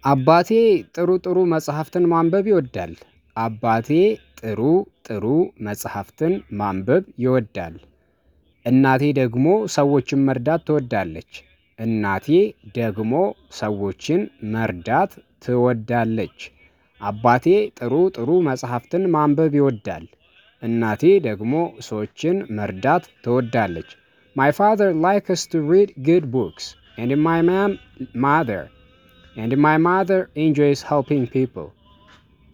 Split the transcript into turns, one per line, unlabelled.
አባቴ ጥሩ ጥሩ መጽሐፍትን ማንበብ ይወዳል። አባቴ ጥሩ ጥሩ መጽሐፍትን ማንበብ ይወዳል። እናቴ ደግሞ ሰዎችን መርዳት ትወዳለች። እናቴ ደግሞ ሰዎችን መርዳት ትወዳለች። አባቴ ጥሩ ጥሩ መጽሐፍትን ማንበብ ይወዳል። እናቴ ደግሞ ሰዎችን መርዳት ትወዳለች። ማይ ፋዘር ላይክስ ቱ ሪድ ጉድ ቡክስ ኤንድ ማይ ማም ማዘር ኤንድ ማይ ማዘር ኢንጆይስ ሄልፒንግ ፒፕል